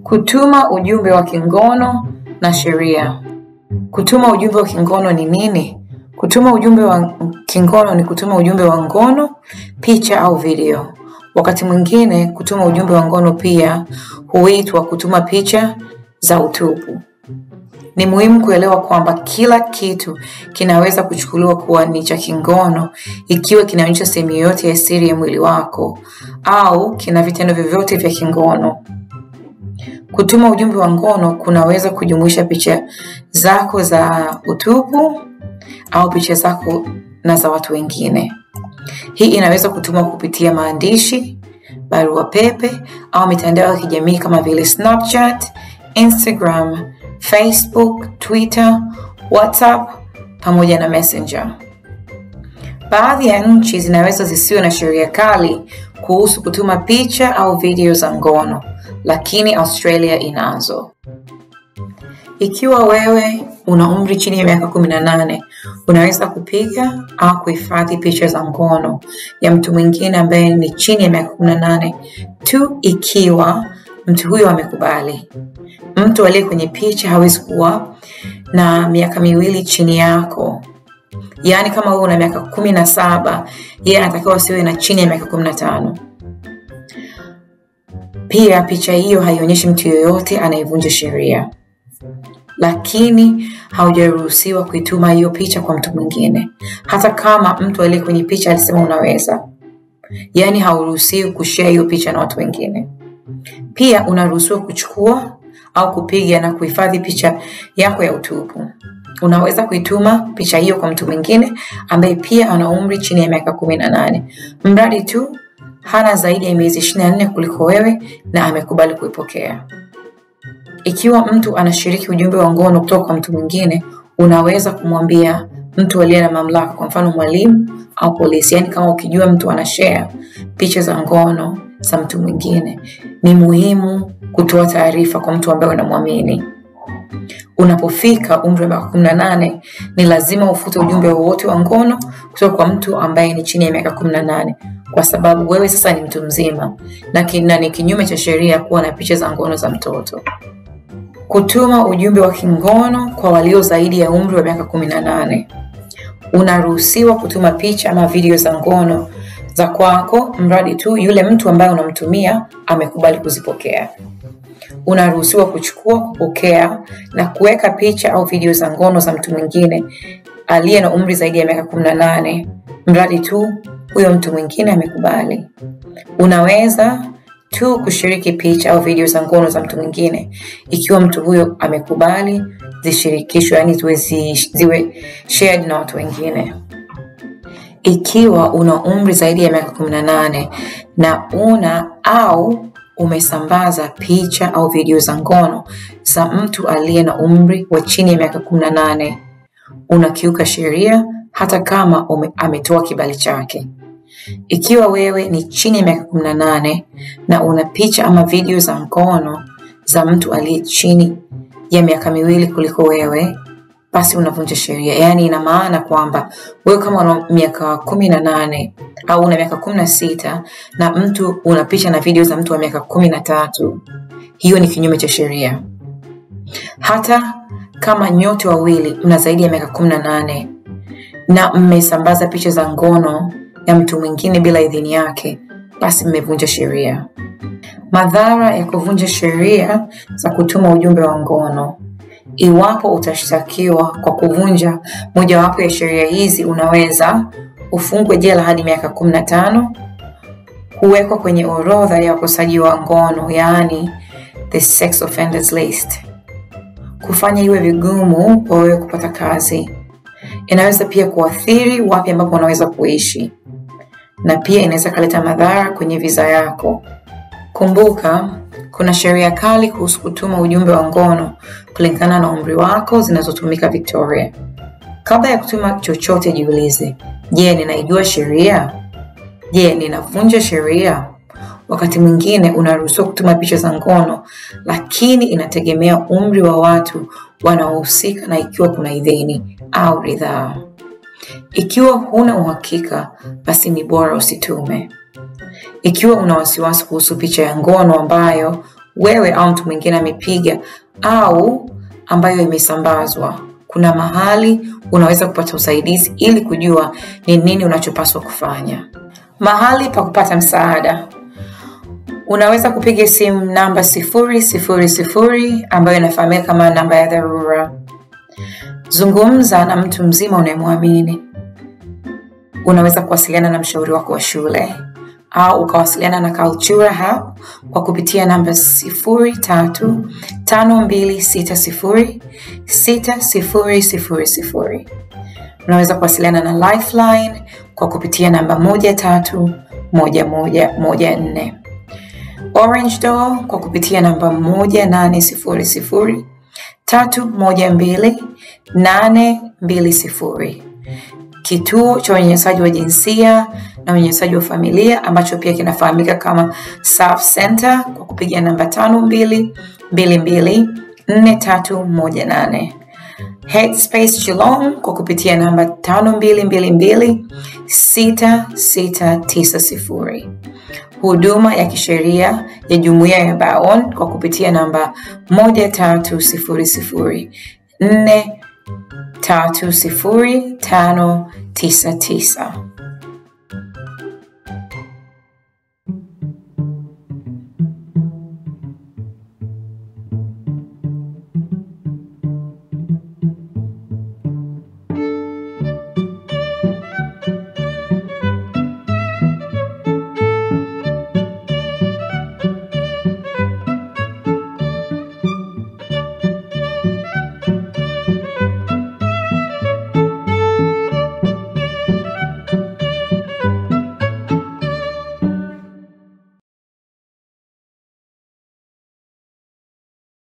Kutuma ujumbe wa kingono na sheria. Kutuma ujumbe wa kingono ni nini? Kutuma ujumbe wa kingono ni kutuma ujumbe wa ngono, picha au video. Wakati mwingine kutuma ujumbe wa ngono pia huitwa kutuma picha za utupu. Ni muhimu kuelewa kwamba kila kitu kinaweza kuchukuliwa kuwa ni cha kingono ikiwa kinaonyesha sehemu yoyote ya siri ya mwili wako au kina vitendo vyovyote vya kingono. Kutuma ujumbe wa ngono kunaweza kujumuisha picha zako za utupu au picha zako na za watu wengine. Hii inaweza kutumwa kupitia maandishi, barua pepe au mitandao ya kijamii kama vile Snapchat, Instagram, Facebook, Twitter, WhatsApp pamoja na Messenger. Baadhi ya nchi zinaweza zisiwe na sheria kali kuhusu kutuma picha au video za ngono, lakini Australia inazo. Ikiwa wewe una umri chini ya miaka kumi na nane, unaweza kupiga au kuhifadhi picha za ngono ya mtu mwingine ambaye ni chini ya miaka kumi na nane tu ikiwa mtu huyo amekubali. Mtu aliye kwenye picha hawezi kuwa na miaka miwili chini yako. Yaani kama wewe una miaka kumi na saba, yeye anatakiwa asiwe na chini ya miaka kumi na tano. Pia picha hiyo haionyeshi mtu yoyote anayevunja sheria, lakini haujaruhusiwa kuituma hiyo picha kwa mtu mwingine, hata kama mtu aliye kwenye picha alisema unaweza. Yaani hauruhusiwi kushare hiyo picha na watu wengine. Pia unaruhusiwa kuchukua au kupiga na kuhifadhi picha yako ya utupu. Unaweza kuituma picha hiyo kwa mtu mwingine ambaye pia ana umri chini ya miaka kumi na nane, mradi tu hana zaidi ya miezi ishirini na nne kuliko wewe na amekubali kuipokea. Ikiwa mtu anashiriki ujumbe wa ngono kutoka kwa mtu mwingine, unaweza kumwambia mtu aliye na mamlaka, kwa mfano mwalimu au polisi. Yaani kama ukijua mtu anashare picha za ngono za mtu mwingine, ni muhimu kutoa taarifa kwa mtu ambaye unamwamini. Unapofika umri wa miaka kumi na nane ni lazima ufute ujumbe wowote wa ngono kutoka kwa mtu ambaye ni chini ya miaka kumi na nane kwa sababu wewe sasa ni mtu mzima na kina ni kinyume cha sheria kuwa na picha za ngono za mtoto. Kutuma ujumbe wa kingono kwa walio zaidi ya umri wa miaka kumi na nane. Unaruhusiwa kutuma picha ama video za ngono za kwako mradi tu yule mtu ambaye unamtumia amekubali kuzipokea. Unaruhusiwa kuchukua, kupokea na kuweka picha au video za ngono za mtu mwingine aliye na umri zaidi ya miaka kumi na nane mradi tu huyo mtu mwingine amekubali. Unaweza tu kushiriki picha au video za ngono za mtu mwingine ikiwa mtu huyo amekubali zishirikishwe, yani ziwe, ziwe shared na watu wengine. Ikiwa una umri zaidi ya miaka kumi na nane na una au umesambaza picha au video za ngono za mtu aliye na umri wa chini ya miaka kumi na nane unakiuka sheria hata kama ume, ametoa kibali chake. Ikiwa wewe ni chini ya miaka kumi na nane na una picha ama video za ngono za mtu aliye chini ya miaka miwili kuliko wewe, basi unavunja sheria. Yaani ina maana kwamba wewe kama una miaka kumi na nane au una miaka kumi na sita na mtu una picha na video za mtu wa miaka kumi na tatu, hiyo ni kinyume cha sheria. Hata kama nyote wawili mna zaidi ya miaka kumi na nane na mmesambaza picha za ngono ya mtu mwingine bila idhini yake, basi mmevunja sheria. Madhara ya kuvunja sheria za kutuma ujumbe wa ngono. Iwapo utashtakiwa kwa kuvunja mojawapo ya sheria hizi, unaweza ufungwe jela hadi miaka kumi na tano, kuwekwa kwenye orodha ya wakosaji wa ngono, yaani the sex offenders list, kufanya iwe vigumu kwa wewe kupata kazi. Inaweza pia kuathiri wapi ambapo unaweza kuishi, na pia inaweza kaleta madhara kwenye visa yako. Kumbuka, kuna sheria kali kuhusu kutuma ujumbe wa ngono kulingana na umri wako zinazotumika Victoria. Kabla ya kutuma chochote, jiulize, je, ninaijua sheria? Je, ninavunja sheria? Wakati mwingine unaruhusiwa kutuma picha za ngono, lakini inategemea umri wa watu wanaohusika na ikiwa kuna idhini au ridhaa. Ikiwa huna uhakika, basi ni bora usitume. Ikiwa una wasiwasi kuhusu picha ya ngono ambayo wewe au mtu mwingine amepiga au ambayo imesambazwa. Kuna mahali unaweza kupata usaidizi ili kujua ni nini unachopaswa kufanya. Mahali pa kupata msaada, unaweza kupiga simu namba sifuri sifuri sifuri ambayo inafahamika kama namba ya dharura. Zungumza na mtu mzima unayemwamini. Unaweza kuwasiliana na mshauri wako wa shule au ukawasiliana na Cultura Hub kwa kupitia namba 0352606000. Unaweza kuwasiliana na Lifeline kwa kupitia namba 131114. Orange Door kwa kupitia namba 1800 312 820 kituo cha unyanyasaji wa jinsia na unyanyasaji wa familia ambacho pia kinafahamika kama SAF Center kwa kupiga namba tano mbili mbili mbili nne tatu moja nane. Headspace Geelong kwa kupitia namba tano mbili mbili mbili sita sita tisa sifuri. Huduma ya kisheria ya jumuiya ya Baon kwa kupitia namba moja tatu sifuri sifuri nne tatu sifuri tano tisa tisa.